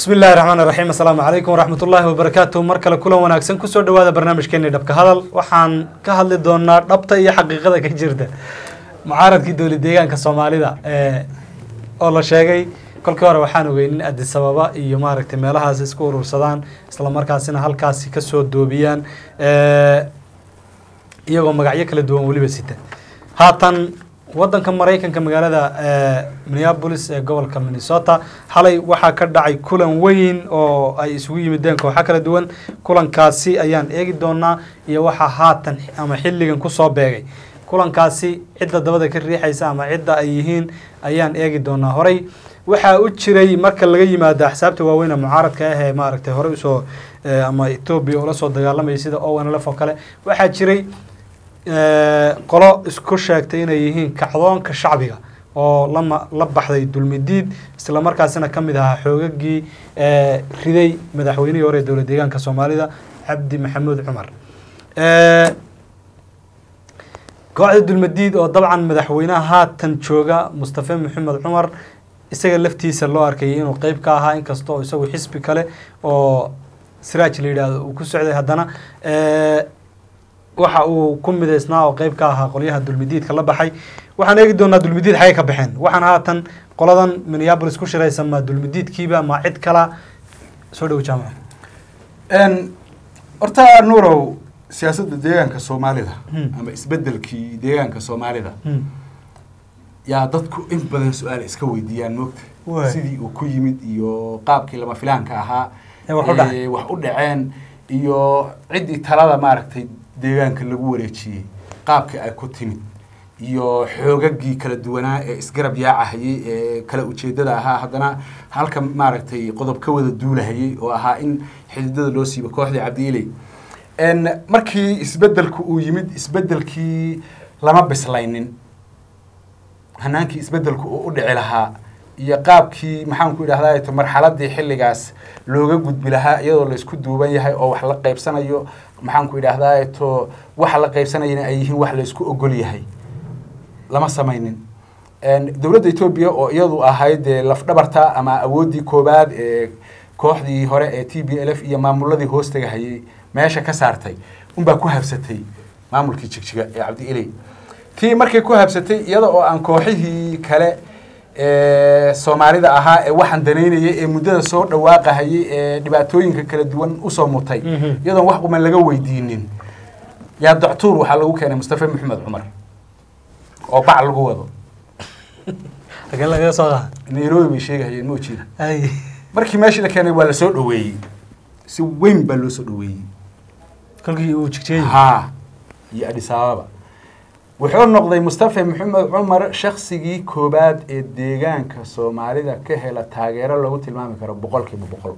bismi illahi raxmaan iraxiim assalaamu calaykum waraxmat ullaahi wabarakaatu mar kale kulan wanaagsan kusoo dhawaada barnaamijkeeni dhabka hadal waxaan ka hadli doonaa dhabta iyo xaqiiqada ka jirta mucaaradkii dowlad deegaanka soomaalida oo la sheegay kolkii hore waxaan ogey in addis ababa iyo maaragtay meelahaas isku urursadaan isla markaasina halkaasi kasoo doobiyaan iyagoo magacyo kala duwan weliba sita haatan wadanka maraykanka magaalada minneapolis ee gobolka minnesota xalay waxaa ka dhacay kulan weyn oo ay isugu yimideen kooxo kala duwan kulankaasi ayaan eegi doonaa iyo waxaa haatan ama xilligan kusoo beegay kulankaasi cidda dabada ka riixaysa ama cidda ay yihiin ayaan eegi doonaa horey waxaa u jiray marka laga yimaado axsaabta waaweyne mucaaradka ah ee maaragtay horey usoo ama etoobiya ula soo dagaalamayay sida ownlf oo kale waxaa jiray qolo isku sheegtay inay yihiin kacdoonka shacbiga oo lama la baxday dulmidiid isla markaasina ka mid ahaa xoogagii riday madaxweynihii hore ee dowlad deegaanka soomaalida cabdi maxamuud cumar kooxda dulmadiid oo dabcan madaxweynaha haatan jooga mustafe maxamed cumar isaga laftiisa loo arkayay inuu qeyb ka ahaa inkasta oo isagu xisbi kale oo siraaj la yidhaahdo uu ku socday haddana waxa uu ku midaysnaa oo qeyb ka ahaa qolyaha dulmidiidka la baxay waxaan eegi doonaa dulmidiid xagay ka baxeen waxaan haatan qoladan minneapolis ku shiraysa ma dulmidiidkiiba ma cid kala soo dhow jaamac horta nuurow siyaasadda deegaanka soomaalida ama isbedelkii deegaanka soomaalida yaa dadku in badan su-aal iska weydiiyaan moogta sidii uu ku yimid iyo qaabkii lama filaanka ahaa wax u dhaceen iyo ciddii talada maaragtay deegaanka lagu wareejiyey qaabkii ay ku timid iyo xoogagii kala duwanaa ee isgarab yaacahayey ee kala ujeedada ahaa haddana halka maaragtay qodob ka wada duulahayey oo ahaa in xididada loo siibo kooxdii cabdiiley markii isbedelku uu yimid isbedelkii lama bislaynin hanaankii isbedelku uu u dhici lahaa iyo qaabkii maxaan ku idhahdaa marxaladii xilligaas looga gudbi lahaa iyadoo laysku duuban yahay oo wax la qaybsanayo maxaan ku idhahdaa to waxa la qaybsanayana ay yihiin wax laysku ogol yahay lama samaynin dowladda etoobiya oo iyadu ahayd dee lafdhabarta ama awooddii koobaad ee kooxdii hore ee t b l f iyo maamuladii hoostaga hayay meesha ka saartay unbaa ku habsatay maamulkii jigjiga ee cabdi iley tii markay ku habsatay iyada oo aan kooxihii kale soomaalida ahaa ee waxaan danaynayay ee muddada soo dhawaaqahayay ee dhibaatooyinka kala duwan usoo mutay iyadoon wax quman laga weydiinin yaa doctuur waxaa lagu keenay mustafe maxamed cumar oo bac lagu wado agee lagaga soo qaada nairobi bay sheegahayeen ma jeeda markii meeshii la keenay waa lasoo dhaweeyey si weyn baa loo soo dhaweeyey kolkii uu jigjeeyey ha iyo adis ababa wuxuu noqday mustafe maxamed cumar shaksigii koobaad ee deegaanka soomaalida ka hela taageero lagu tilmaami karo boqol kiiba boqol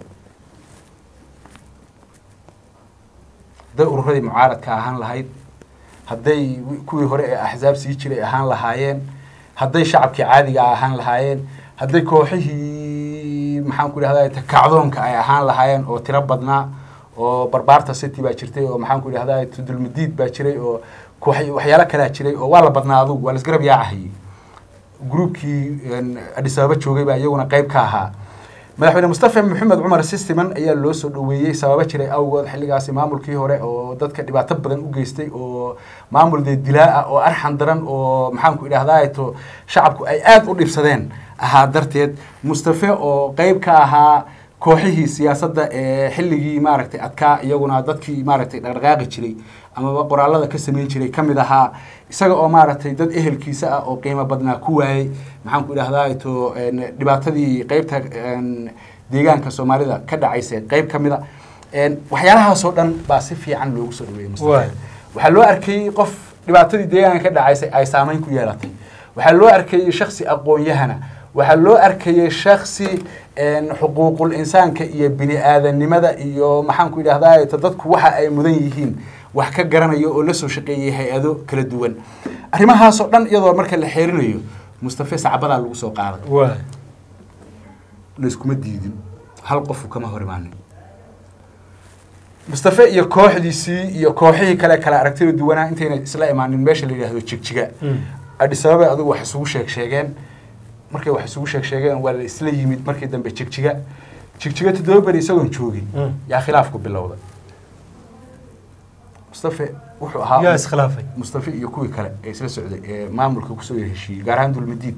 hadday ururadii mucaaradka ahaan lahayd hadday kuwii hore ee axsaab sii jiray ahaan lahaayeen hadday shacabkii caadiga ahaan lahaayeen hadday kooxihii maxaan ku idhahda kacdoonka ay ahaan lahaayeen oo tiro badnaa oo barbaarta city baa jirtay oo maxaan ku idhahda dulmadiid baa jiray oo waxyaalo kalaa jiray oo waa la badnaa adugu waa la isgarab yaacahayey gruubkii adis ababa joogay baa iyaguna qeyb ka ahaa madaxweyne mustafe maxamed cumar sistiman ayaa loo soo dhaweeyey sababo jiray awgood xilligaasi maamulkii hore oo dadka dhibaato badan u geystay oo maamul dee dilaa ah oo arxan daran oo maxaan ku idhahdaa to shacabku ay aada u dhibsadeen ahaa darteed mustafe oo qeyb ka ahaa kooxihii siyaasadda ee xilligii maaragtay adkaa iyaguna dadkii maaragtay dhaqdhaqaaqi jiray amaba qoraalada ka sameyn jiray ka mid ahaa isaga oo maaragtay dad ehelkiisa ah oo qiimo badnaa ku waayey maxaan ku idhahdaa to dhibaatadii qeybta deegaanka soomaalida ka dhacaysa qeyb ka mid a waxyaalahaasoo dhan baa si fiican loogu soo dhaweeyey mustafe waxaa loo arkayey qof dhibaatadii deegaanka ka dhacaysay ay saameyn ku yeelatay waxaa loo arkayey shaksi aqoon-yahana waxaa loo arkayey shaksi xuquuqul insaanka iyo bini aadanimada iyo maxaan ku idhahdaa dadku waxa ay mudan yihiin wax ka garanayo oo lasoo shaqeeyay hay-ado kala duwan arrimahaasoo dhan iyadoo marka la xeerinayo mustafe sacbadaa lagu soo qaaday layskuma diidin hal qofu kama hor imaanin mustafe iyo kooxdiisii iyo kooxihii kale kala aragtida duwanaa intayna isla imaanin meesha la yidhaahdo jigjiga adis ababa adigu wax isugu sheeg sheegeen markay wax isugu sheeg sheegeen waa la isla yimid markii dambe jigjiga jigjiga toddoba beri isagoon joogin Mm. yaa khilaafku bilowday mustafe wuxuu ahaa yaa iskhilaafay mustafe iyo kuwii kale ee isla socday ee maamulka kusoo yar heshiiyey gaar ahaan dulmadiid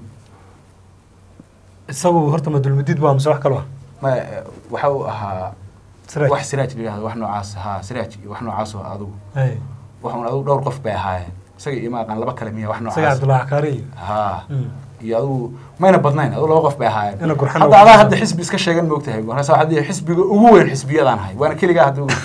isagu horta ma dulmadiid baa mise wax kaloo ah ma waxa uu ahaa siraaj wax siraaj la yidhahdo wax noocaas haa siraaj iyo wax noocaas oo adigu Hey, waxun adigu dhowr qof bay ahaayeen isaga iyo maaqan laba kale miya wax isaga noocaas cabdullahi xakaari iyo haa Mm. iyo adigu mayna badnayn adigu laba qof bay ahaayeen Ina gurxan hadda oo adaa gurxan. hadda xisbi iska sheegan moogtahay markaas waxaad dhihi xisbiga ugu weyn xisbiyadaan ahay waana keligaa hadda ugu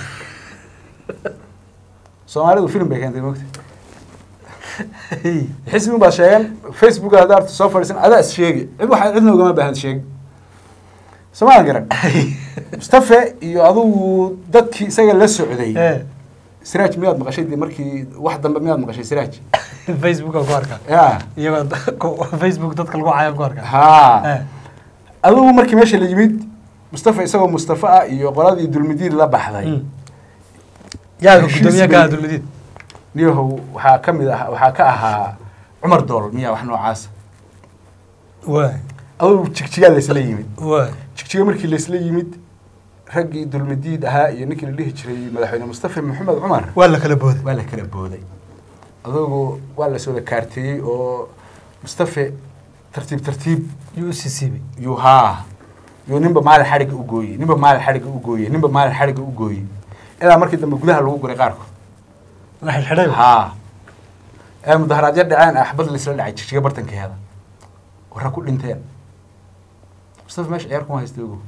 soomaalidu film bay keentay moogta Hey, xisbi baa sheegan facebook hadda arta soo fadhiisan adaa is sheegi cid waxa cidna ugama baahan sheeg soomaalan garan mustafe iyo adigu dadkii isaga la socday eh, siraaj miyaad maqashay dee markii wax dambe miyaad maqashay siraaj facebook aan ku arkaa ya iyagoo da- ku- facebook dadka lagu cayaan ku arkaa haa Eh, adigu markii meesha la yimid mustafa isagoo mustafa ah iyo qoladii dulmidiid la baxday mm. yaa Heshiis gudoomiye bay- ka dulmadiid niyahow waxaa ka mid ah waxaa ka ahaa cumar dool miya wax noocaas waay adigu jigjigaa laysla yimid waay jigjiga markii laysla yimid raggii dulmidiid ahaa iyo ninkii la dhihi jiray madaxweyne mustafa maxamed cumar waa la kala booday waa la kala booday adugu waa la soo kaarteeyey oo mustafe tartiib tartiib yuu u siisiibay yuu haa yuu ninba maalin xadhigga u gooyey ninba maalin xadhigga u gooyey ninba maalin xadhigga u gooyey ilaa markii dambe gudaha lagu guray qaarkood la xidhxidhay haa ee mudaharaadyo dhaceen axbad laisla dhacay jigjiga bartankeeda warra ku dhinteen mustafa meesha ciyaar kuma haysta ogo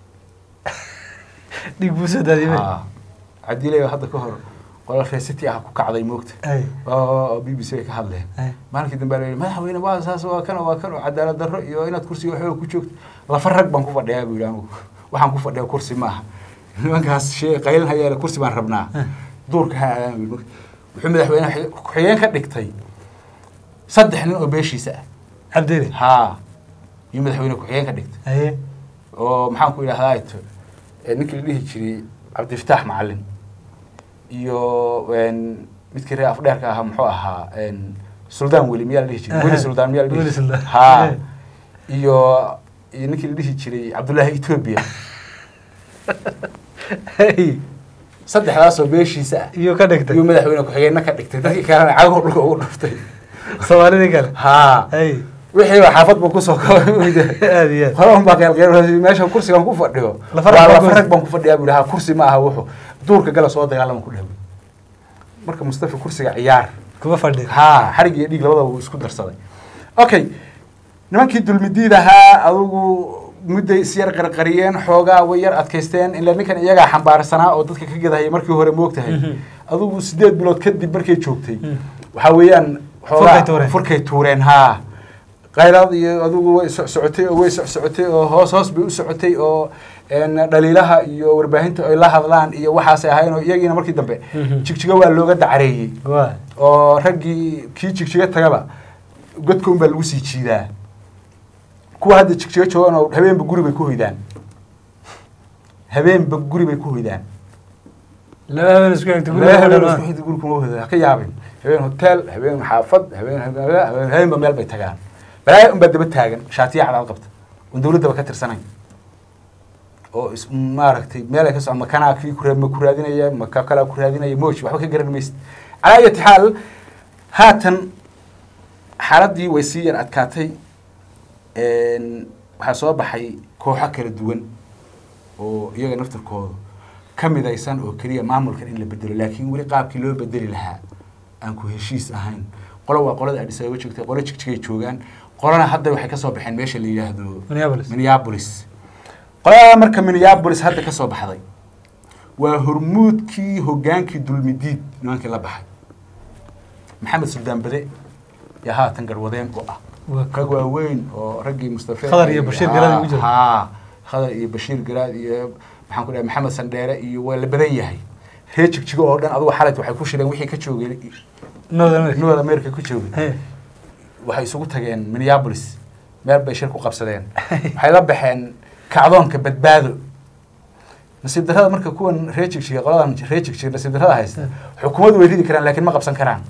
dhiig buu soo daadiyay haa cadiilay hadda ka hor qolal reesiti ah ku kacday moogta ay oo b b c ay ka hadleen ay maalinkii dambe la yidhi madaxweyne waa saas waa kan waa kan oo cadaalad darro iyo inaad kursiga waxooga ku joogto lafa rag baan ku fadhiyaa buu yidhi anigu waxaan ku fadhiyaa kursi maaha nimankaas shee qaylin hayaale kursi baan rabnaa duurka ha aadaan buu yidhi. wuxuu madaxweyne xi- ku-xigeen ka dhigtay saddex nin oo beeshiisa ah cabdile haa iyo madaxweyne ku-xigeen ka dhigtay aye oo maxaan ku idhahdaa ito ee ninkii la dhihi jiray cabdifataax macalin iyo een, midkii reer afdheerka ahaa muxuu ahaa een, suldaan weli miyaa la dhihi jiray weli Aha. suldaan miyaa la dhihi Weli jiray Suldaan. haa Eh. iyo iyo ninkii la dhihi jiray cabdullaahi etoobiya hey saddexdaasoo beeshiisa ah iyo ka dhigtay iyo madaxweyne ku-xigeenna ka dhigtay dadkii kalena cagoo dhulka ugu dhuftay soomaalidii kale haa ay wixii baa xaafad buu kusoo aad iyo aad qolan baa qeylqeyl meesha kursigan ku fadhiyo Lafa waa rag baa lafa kursi. rag baan ku fadhiyaa buu ha kursi ma aha wuxuu duurka gala soo dagaalama ku dhawi marka mustafa kursiga ciyaar kuma fadhiya haa xarig iyo dhiig labadaba wuu isku darsaday okay nimankii dulmidiid ahaa adugu mudday isyar qarqariyeen xoogaa way yar adkaysteen ilaa ninkan iyagaa xambaarsanaa oo dadka ka gadahayay markii hore moogtahay Mhm. adugu sideed bilood kadib markay joogtay Mm. waxaa weeyaan Furkay tuureen. furkay tuureen haa qayraad iyo adugu way soc socotay oo way soc socotay oo hoos hoos bay u socotay oo een, dhaliilaha iyo warbaahinta ay la hadlaan iyo waxaasay ahayn oo iyagiina markii dambe Mhm. jigjiga waa looga dacareeyey waay oo raggii kii jigjiga tagaba godka unbaa lagu sii jiidaa kuwa hadda jigjiga joogan oo habeenba guri bay ku hoydaan habeenba guri bay ku hoydaan laba habeen isku xigta Laba habeen guriga isku xigta guri kuma hoydaan ha ka yaabin habeen hotel habeen xaafad habeen habeen habeen- habeenba meel bay tagaan balaayo unbaa daba taagan shaatiya cadaad qabta oon dawladdaba ka tirsanayn oo is maaragtay meel ay ka socon makanaa kii ku ma ku raadinaya maka kalaa ku raadinaya mooji waxba ka garan maysid calaa ayati xaal haatan xaaladdii way sii yar adkaatay een, waxaa soo baxay kooxo kala duwan oo iyaga naftarkooda ka midaysan oo keliya maamulkan in la bedelo laakiin weli qaabkii loo bedeli lahaa aan ku heshiis ahayn qolo waa qolada adis ababa joogtay qolo jigjigay joogaan qolana hadda waxay kasoo baxeen meesha la yidhaahdo Minneapolis. minneapolis qolada marka minneapolis hadda kasoo baxday waa hormuudkii hogaankii dulmidiid nimankii la baxay maxamed suldaan bade yaa haatan garwadeen u ah Waa rag waaweyn oo raggii mustafe Khadar iyo Bashiir Garaad ugu jira. haa khadar iyo bashiir garaad iyo maxaan ku dhahay maxamed sandheere iyo waa la badan yahay reer jigjigo oo dhan adugu xalayt waxay ku shireen wixii ka joogay North America. north america ku joogay Hey. waxay isugu tageen minneapolis meel bay shir ku qabsadeen waxay la baxeen kacdoonka badbaado nasiib darrada marka kuwan reer jigjiga qoladan reer jigjiga nasiib darrada haysta xukuumaddu way ridi karaan laakiin ma qabsan karaan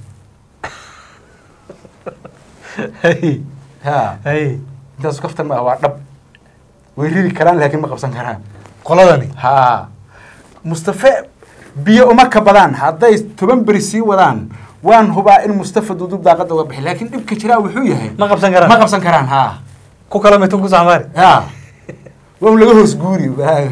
Hey. ha Hey. intaas kaftan ma ah waa dhab way ridi karaan laakiin ma qabsan karaan qoladani ha mustafe biyo uma ka badaan hadday toban beri sii wadaan waan hubaa in mustafa duudub daaqada uga bixi laakiin dhibka jiraa wuxuu yahay ma qabsan karaan ma qabsan karaan ha ku kala mitun ku saxmaari ha waa un laga hoos guuri waa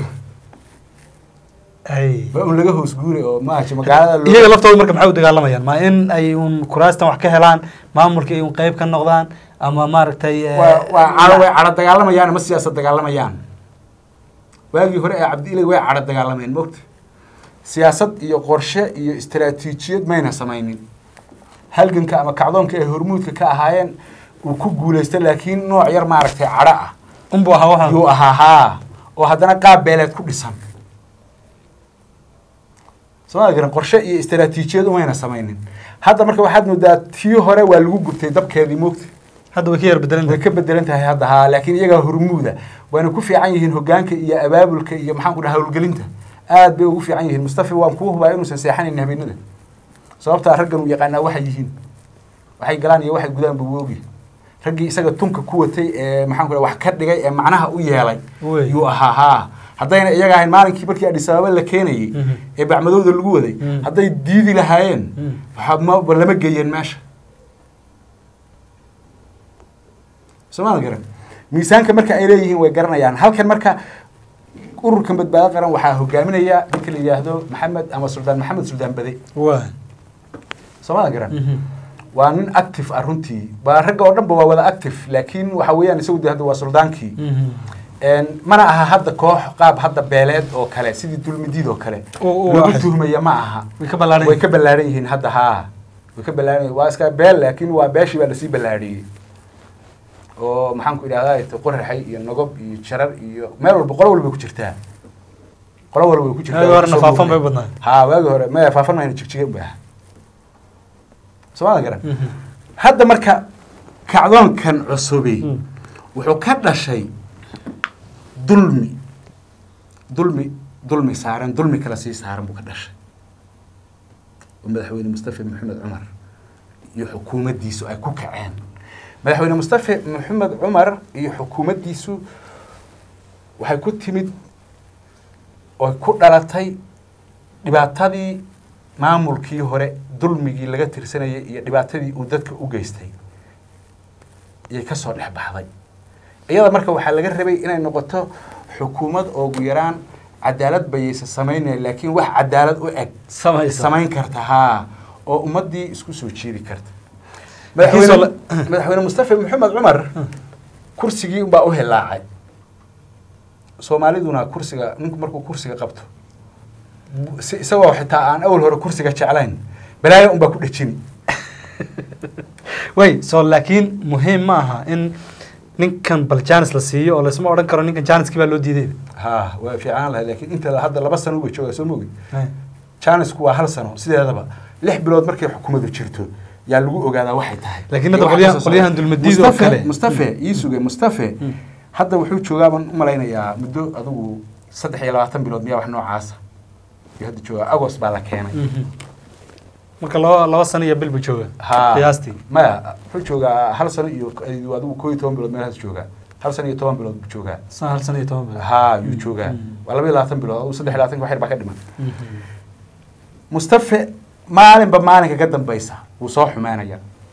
ay waa un laga hoos guuri oo maaha magaalada loo- iyaga laftooda marka maxay u dagaalamayaan ma in ay un kuraastan wax ka helaan maamulka ay un qayb ka noqdaan ama maaragtay eh, waa waa caro way caro dagaalamayaan ama siyaasad dagaalamayaan waagii hore ee cabdiilay way caro dagaalamayeen mogta siyaasad iyo qorshe iyo istaraatiijiyad mayna samaynin halganka ama kacdoonka ay hormuudka ka ahaayeen uu ku guulaysta laakiin nooc yar maaragtay cadho ah unbu ahaa waxaan yuu ahaa haa oo haddana qaab beeleed ku dhisan sooma garan qorshe iyo istaraatiijiyad umayna samaynin hadda marka waxaad moodaa tii hore waa lagu gubtay dabkeedii mogta hadda way ka yar bedelan way ka bedelan tahay hadda haa laakiin iyagaa hormuuda waana ku fiican yihiin hogaanka iyo abaabulka iyo maxaan ku dhaha howlgelinta aad bay ugu fiican yihiin mustafa waan kuu hubaa inuusan seexanayn habeenada sababtaa raggan uu yaqaanaa waxay yihiin waxay galaan iyo waxay gudaan buu oogi raggii isaga tunka ku watay ee maxaan ku dhaha wax ka dhigay ee macnaha u yeelay Wey. yuu ahaa haa haddayna iyaga ahayn maalinkii markii adhis ababa la keenayey Mhm. ee bacmadowda lagu waday Mhm. hadday diidi lahaayeen Mhm. waxaa ma lama geeyeen meesha soomaalia garan miisaanka marka ay leeyihiin way garanayaan halkan marka ururkan badbaado qaran waxaa hogaaminaya ninka la yidhaahdo maxamed ama suldaan maxamed suldaan bade waa soomaalia garan waa nin active ah runtii waa ragga oo dhan ba waa wada active laakiin waxa weeyaan isagu de hadda waa suldaankii Een, mana aha hadda koox qaab hadda beeleed oo kale sidii dulmidiid oo kale Oo, oo, lagu waxay- tuhmaya ma aha way ka ballaaran way ka ballaaran yihiin hadda haa way ka ballaaran yihiin waa iska beel laakiin waa beeshii baa lasii ballaariyey oo maxaan ku idhahdaa qoraxay iyo nogob iyo jarar iyo meel walba qolo walba ku jirtaa qolo walba way ku jirtaa Waagi horena Soo faafan muuqday. bay badnaayeen. haa waagi hore maya faafan mayna jigjiga u baaha soomaalia garan hadda marka kacdoonkan cusubi Mm. wuxuu ka dhashay dulmi dulmi dulmi saaran dulmi kale sii saaran buu ka dhashay oo madaxweyne mustafa maxamed cumar iyo xukuumaddiisu ay ku kaceen madaxweyne mustafa maxamed cumar iyo xukuumaddiisu waxay ku timid oo ku dhalatay dhibaatadii maamulkii hore dulmigii laga tirsanayay iyo dhibaatadii uu dadka u geystay iyay ka soo dhex baxday iyada marka waxaa laga rabay inay noqoto xukuumad oo ugu yaraan cadaalad bayaysa samaynaya laakiin wax cadaalad u eg samaysa samayn karta haa oo ummaddii isku soo jiidi karta Laakiin soo madaxweyne madaxweyne mustafa maxamed cumar kursigii unbaa u hilaacay soomaaliduna kursiga ninku markuu kursiga qabto si isagoo xitaa aan awal hore kursiga jeclayn balaayo unbaa ku dhejini way so laakiin muhiim ma aha in ninkan bal janis la siiyo oo laysma odhan karo ninkan janiskii baa loo diiday ha waa fiicnaan lahay laakiin inta hadda laba sano uba joogaa soo mogi janisku waa hal sano sideedaba lix bilood markay xukuumadu jirto yaa lagu ogaadaa waxay tahay Laakiin hadda Iyo waxa qolyahan- kasoo qolyahan socda. dulmadiid oo Mustafa- kale. mustafe ii suge mustafe Mm. hadda wuxuu joogaa baan u malaynayaa muddo adigu saddex iyo labaatan bilood miyaa wax noocaasa iyo hadda joogaa agos baa la keenay marka laba laba sano iyo bil buu jooga ha qiyaastii maya wuxuu joogaa hal sano iyo iyo adigu koo iyo toban bilood meelahaas joogaa hal sano iyo toban bilood buu joogaa san hal sano iyo toban bil ha yuu joogaa Mm. waa laba iyo labaatan bilood adigu saddex iyo labaatan wax yar baa ka dhiman mustafe maalinba maalinka ka dambaysa wuu soo xumaanaya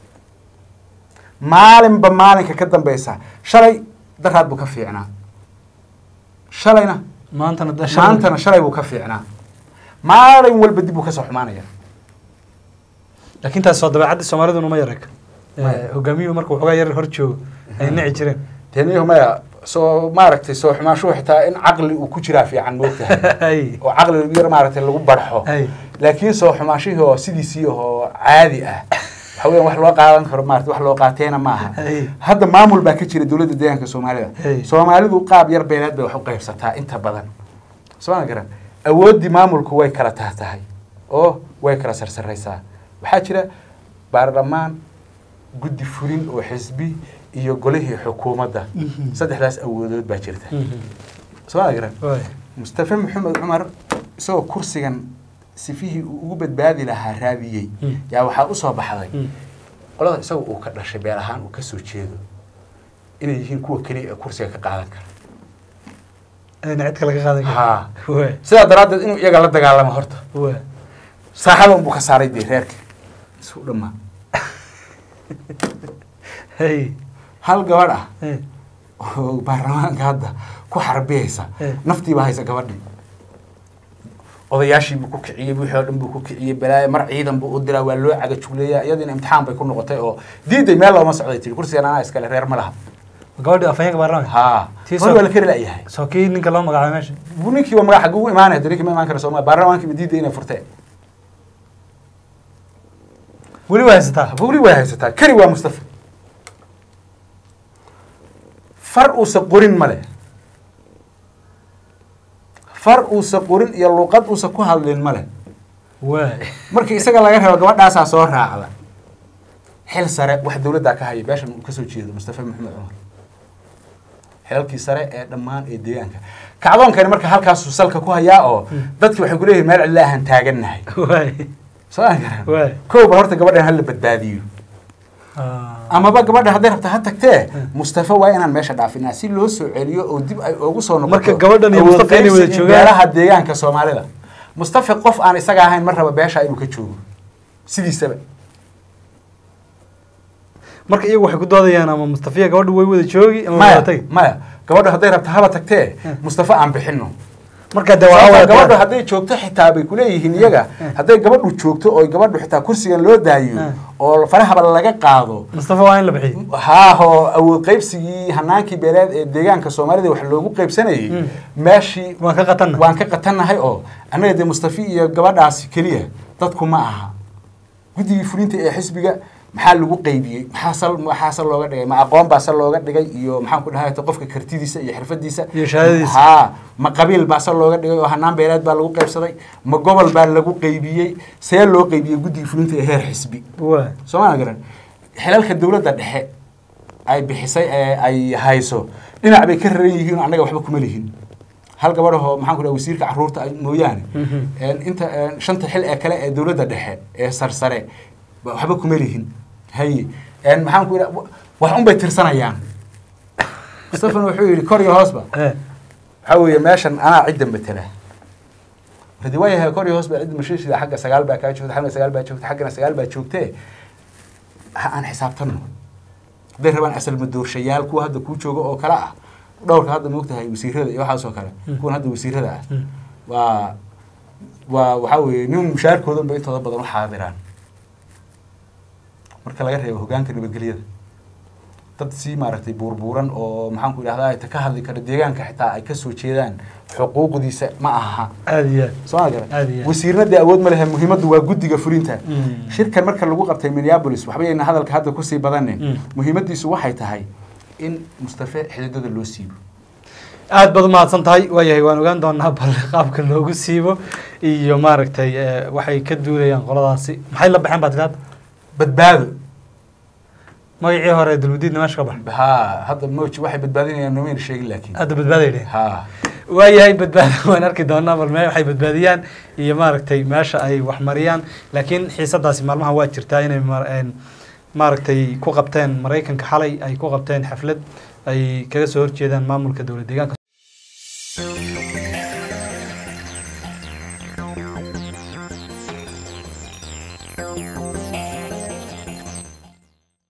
maalinba maalinka ka dambaysa shalay daraad buu ka fiicnaa shalayna maantana da maantana shalay buu ka fiicnaa maalin walba dib buu kasoo xumaanaya laakiin taas soo dabeecadda soomaaliduna ma yarag Maya. hogaamiyuhu marka waxoogaa yar hor joogo ay nici jireen teniyahu maya soo maaragtay soo xumaanshuhu xitaa in caqli uu ku jiraa fiican moogtahay Ay. oo caqli yar maaragtay lagu barxo Ay. laakiin soo xumaanshihii oo sidiisii oo caadi ah waxa weeyaan wax loo qaadan karo maarata wax loo qaateena maaha Ay. hadda maamul baa ka jira dowladda deegaanka soomaalida Ay. soomaalidu qaab yar beeleed bay wax u qaybsataa inta badan sooma garan awooddii maamulku way kala tahtahay oo way kala sarsaraysaa waxaa jira baarlamaan guddi fulin oo xisbi iyo golihii xukuumadda Mhm. saddexdaas awoodood baa jirta Mhm. sooma garan Waay. mustafa maxamed cumar isagoo kursigan sifihii uu ugu badbaadi lahaa raadiyey Mm. yaa waxaa usoo baxday Mm. qolada isaga uu ka dhashay beel ahaan uu kasoo jeedo inay yihiin kuwa keliya ee kursiga ka qaadan kara ayna cid kale ka qaadan karin ha waa sidaa daraaddeed inuu iyaga la dagaalamo horta waa saaxada unbuu ka saaray dee reerka isu dhamaa hey hal gabadh ah hey oo baarlamaanka hadda ku xarbiyaysa Eh. naftiibaa haysa gabadhii odayaashiibuu ku kiciyey wixii oo dhan buu ku kiciyey balaayo mar ciidan buu u diraa waa loo cagajugleeyaa iyadiina imtixaan bay ku noqotay oo diiday meel looma socday tiri kursigan anaa iskale reer ma laha gabadhii afhayeenka baarlamaanka ha Tii hor soo- waa la kari la'yahay soo kii ninka loo magacaabay meesha buu ninkii waa magac xaguu u imaanaya de ninkii ma imaan kara sooma baarlamaankiiba diiday inay furteen weli waa haysataa weli way haysataa kari waa mustafa far uusa qorin male far uusa qorin iyo luqad uusa ku hadlin male waa markii isaga laga rabo gabadhaasaa soo raacda xil sare wax dowladdaa ka haya beeshan uu kasoo jeedo mustafa maxamed cumar xilalkii sare ee dhammaan ee deegaanka kacdoonkani marka halkaasuu salka ku hayaa oo dadki waxay kuleeyihin meel cidla ahaan taagannahay waa soo aan garan Waay. kow bal horta gabadhan hala badbaadiyo amaba gabadha hadday rabta ha tagtee mustafa waa inaan meesha dhaafinaa si loo soo celiyo oo dib ay ugu soo noqoto Marka gabadhan iyo awood Mustafa inay wada qaybsiga joogaan. beelaha deegaanka soomaalida mustafa qof aan isaga ahayn ma raba beesha inuu ka joogo sidiisaba marka iyagu waxay ku doodayaan ama mustafiya gabadhu way wada joogi ama maya wada tagi maya gabadha hadday rabta haba tagtee Hmm. mustafa aan bixino marka de waa sababtoo wada gabadhu hadday joogto xitaa bay kuleeyihiin iyaga hadday gabadhu joogto oo gabadhu xitaa kursigan loo daayo Hmm. oo farahaba laga qaado mustafa waa in la bixiyo haahoo awood qaybsigii hanaankii beeleed ee deegaanka soomaalida wax loogu qaybsanayay Mm. meeshii waan ka qatanna waan ka qatannahay oo annaga dee mustafi iyo gabadhaasi keliya dadku ma aha guddigii fulinta ee xisbiga maxaa lagu qaybiyey maxaa sal maxaa sal looga dhigay ma aqoon baa sal looga dhigay iyo maxaan ku dhahay qofka kartidiisa iyo xirfadiisa Iyo shahaadadiisa. haa ma qabiil baa sal looga dhigay oo hanaan beeleed baa lagu qaybsaday ma gobol baa lagu qaybiyey see loo qaybiyey guddigii fulinta ee heer xisbi waa sooma garan xilalka dowladda dhexe ay bixisay ee ay hayso dhinac bay ka raran yihiin oo annaga waxba kuma lihin hal gabadhahoo maxaan ku dhaha wasiirka carruurta ay- mooyaane Mhm. een inta een shanta xil ee kale ee dowladda dhexe ee sarsare ba- waxba kuma lihin haye een maxaan ku idha wax un bay tirsanayaan mustafan wuxuu yidhi kor iyo hoosba eh waxaa weeye meeshan anaa cidda matela hadi waa yahay kor iyo hoos baa cidda mashiishida xagga sagaal baa kaa joogta xagna sagaal baa joogta xaggana sagaal baa joogtee ha aan xisaabtanno hadday rabaan asal madoorshayaal kuwa hadda kuu jooga oo kale ah dhowrka hadda moogtahay wasiirada iyo waxaas oo kale Mm. kuwan hadda wasiirada ah Mm. waa waa waxaa weeye nin mushaarkoodan ba intooda badan u xaadiraan marka laga reebo hogaanka nabadgelyada dad si maaragtay buurbuuran oo maxaan ku idhahdaa ta ka hadli kara deegaanka xitaa ay kasoo jeedaan xuquuqdiisa ma aha aada iyo aad soo ma garan Aad iyo aad. wasiirna dee awood ma lehe muhiimaddu waa guddiga fulinta Mm. shirkan marka lagu qabtay minneapolis waxba yayna hadalka hadda kusii badanne Mm. muhiimaddiisu waxay tahay in mustafe xididada loo siibo aad baad umahadsan tahay waayahay waan ogaan doonaa bal qaabka loogu siibo iyo maaragtay eh, waxay ka duulayaan qoladaasi maxay la baxeen baad tidhi hadda badbaado magacii hore dulmudiidna meesha ka bax ha hadda moji waxay badbaadinayaan nomayna sheegin laakiin hadda badbaaday dheh ha waayahay badbaado waan arki doonaa bal me waxay badbaadiyaan iyo maaragtay meesha ay wax mariyaan laakiin xiisadaasi maalmaha waa jirtaa inay mar- een, maaragtay ku qabteen maraykanka xalay ay ku qabteen xaflad ay kaga soo horjeedaan maamulka dowlad deegaanka